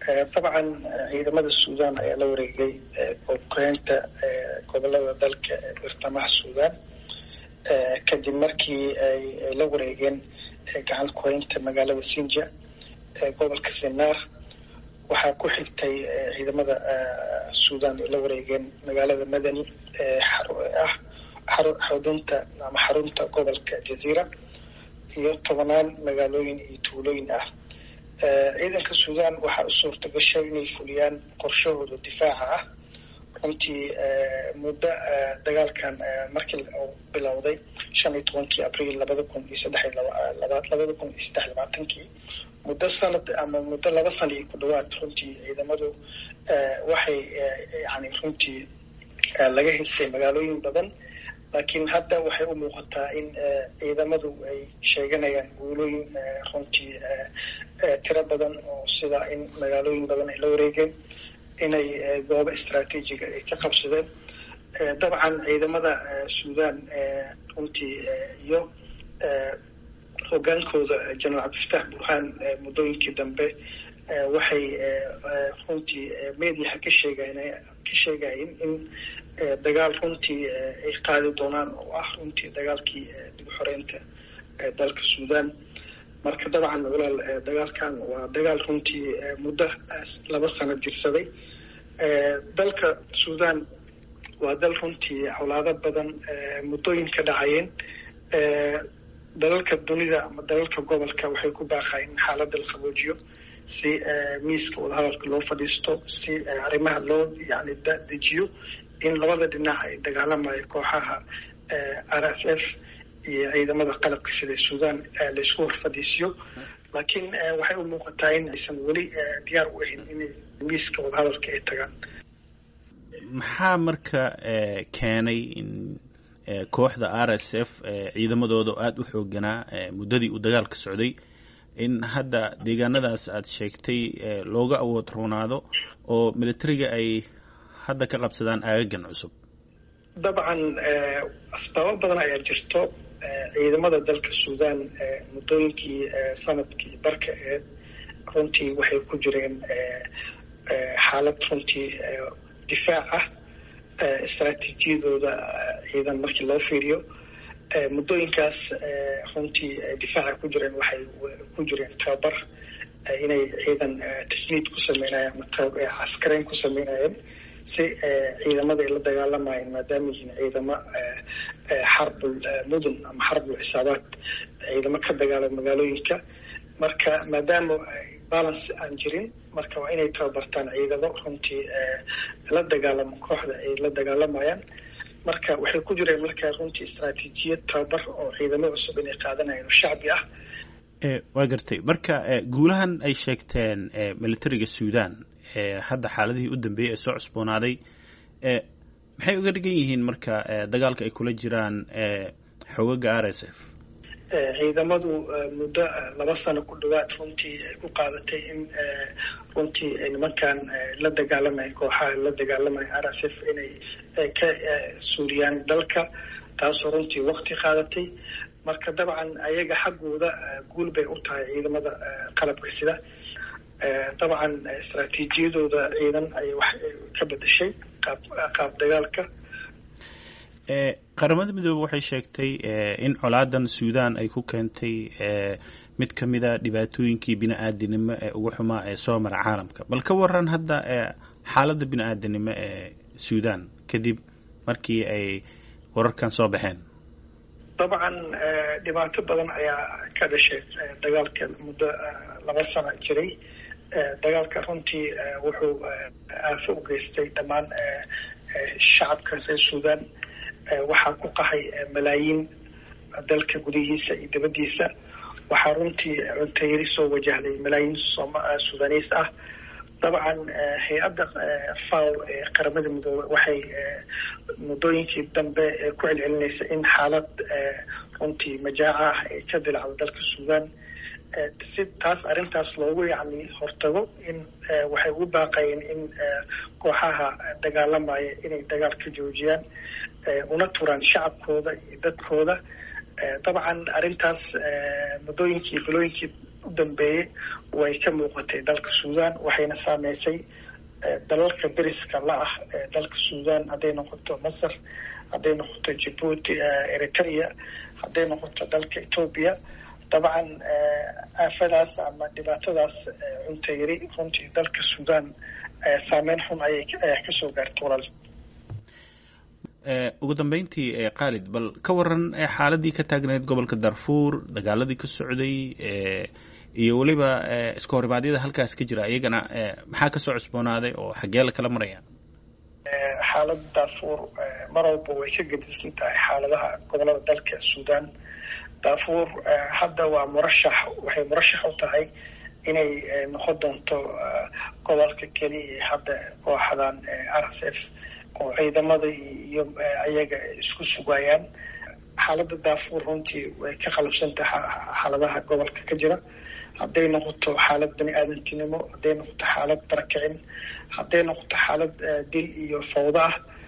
dabcan ciidamada suudaan ayaa la wareegay koobkeynta gobolada dalka ee bartamaha suudaan kadib markii ay la wareegeen gacan kuhaynta magaalada sinja ee gobolka sinaar waxaa ku xigtay ciidamada suudaan ay la wareegeen magaalada madani ee ah xudunta ama xarunta gobolka jaziira iyo tobanaan magaalooyin iyo tuulooyin ah ciidanka suudaan waxaa u suurta gashay inay fuliyaan qorshahooda difaaca ah runtii muddo dagaalkan markii uu bilowday shan iyo tobankii abriil labada kun iyo saddex labaad labada kun iyo saddex labaatankii muddo sanad ama muddo laba sana iyo ku dhawaad runtii ciidamadu waxay yani runtii laga haystay magaalooyin badan laakiin hadda waxay u muuqataa in ciidamadu ay sheeganayaan guulooyin runtii tiro badan oo sida in magaalooyin badan ay la wareegeen inay goobo istraatiijiga ay ka qabsadeen dabcan ciidamada suudaan runtii iyo hogaankooda jenaraal cabdifataax burhaan muddooyinkii dambe waxay runtii mediaha ka sheegayn ka sheegayeen in dagaal runtii ay qaadi doonaan oo ah runtii dagaalkii dib u xoreynta dalka suudaan marka dabcan walaal dagaalkan waa dagaal runtii muddo laba sano jirsaday dalka suudaan waa dal runtii colaado badan muddooyin ka dhacayeen dalalka dunida ama dalalka gobolka waxay ku baaqayen in xaaladda la qaboojiyo si miiska wadahadalka loo fadhiisto si arrimaha loo yani dejiyo in labada dhinac ay dagaalamayo kooxaha r s f iyo ciidamada qalabka sida suudaan laysku hor fadhiisiyo laakiin waxay u muuqataa in aysan weli diyaar u ahayn inay miiska wadahadalka ay tagaan maxaa marka keenay in kooxda r s f ciidamadooda aada u xooganaa muddadii uu dagaalka socday in hadda deegaanadaas aada sheegtay looga awood roonaado oo militariga ay hadda ka qabsadaan aagagan cusub dabcan asbaabo badan ayaa jirto ciidamada dalka suudaan muddooyinkii sanadkii barka eed runtii waxay ku jireen xaalad runtii difaac ah istraatiijiyadooda ciidan markii loo fiiriyo muddooyinkaas runtii difaaca ku jireen waxay ku jireen tababar inay ciidan tajniid ku sameynayeen ama caskareyn ku sameynayeen si ciidamada ay la dagaalamayeen maadaama yihiin ciidamo xarbul mudun ama xarbul xisaabaad ciidamo ka dagaalama magaalooyinka marka maadaama balance aan jirin marka waa inay tababartaan ciidamo runtii la dagaalamo kooxda ay la dagaalamayaan marka waxay ku jireen marka runtii istraatiijiyad tababar oo ciidamo cusub inay qaadanayeen oo shacbi ah waa gartay marka guulahan ay sheegteen militariga suudaan hadda xaaladihii u dambeeyey ee soo cusboonaaday maxay uga dhigan yihiin marka dagaalka ay kula jiraan xogaga r s f ciidamadu muddo laba sano ku dhawaad runtii ay ku qaadatay in runtii nimankan la dagaalamaya kooxaha la dagaalamaya r s f inay ka suuriyaan dalka taasoo runtii wakti qaadatay marka dabcan ayaga xaggooda guul bay u tahay ciidamada qalabka sida dabcan istraatiijiyadooda ciidan ay wax ka bedeshay qaab qaab dagaalka qaramada midoobe waxay sheegtay in colaadan suudaan ay ku keentay mid ka mida dhibaatooyinkii bini-aadinimo ee ugu xumaa ee soo mara caalamka bal ka waran hadda xaaladda bini-aadinimo ee suudaan kadib markii ay wararkan soo baxeen dabcan dhibaato badan ayaa ka dhashay dagaalka muddo laba sano jiray dagaalka runtii wuxuu aafo u geystay dhammaan shacabka reer suudaan waxaa ku qahay malaayiin dalka gudihiisa iyo dibaddiisa waxaa runtii cuntayari soo wajahday malaayiin suudaniis ah dabcan hay-adda faw ee qaramada midoobe waxay muddooyinkii dambe ku celcelinaysa in xaalad runtii majaaca ah ay ka dilacdo dalka suudaan si taas arrintaas loogu yacni hortago in waxay ugu baaqayeen in kooxaha dagaalamaya inay dagaal ka joojiyaan una turaan shacabkooda iyo dadkooda dabcan arrintaas muddooyinkii bilooyinkii u dambeeyey way ka muuqatay dalka suudan waxayna saameysay dalalka deriska la ah ee dalka suudan hadday noqoto masar hadday noqoto jabuuti eritrea hadday noqoto dalka etoobiya dabcan aafadaas ama dhibaatadaas cunta yari runtii dalka suudan saameyn xun ayay ayaa kasoo gaartay walaal ugu dambeyntii khaalid bal ka waran xaaladii ka taagneyd gobolka darfuur dagaaladii ka socday iyo weliba iska horimaadyada halkaas ka jira iyagana maxaa kasoo cusboonaaday oo xaggee la kala maraya xaalada darfuur mar walba way ka gedisan tahay xaaladaha gobolada dalka suudan darfuur hadda waa murashax waxay murashax u tahay inay noqon doonto gobolka keliya ee hadda kooxdan r s f oo ciidamada iyo ayaga isku sugayaan xaaladda daafuur runtii way ka qalabsantahay xaaladaha gobolka ka jira hadday noqoto xaalad bani aadantinimo hadday noqoto xaalad barakicin hadday noqoto xaalad dil iyo fawdo ah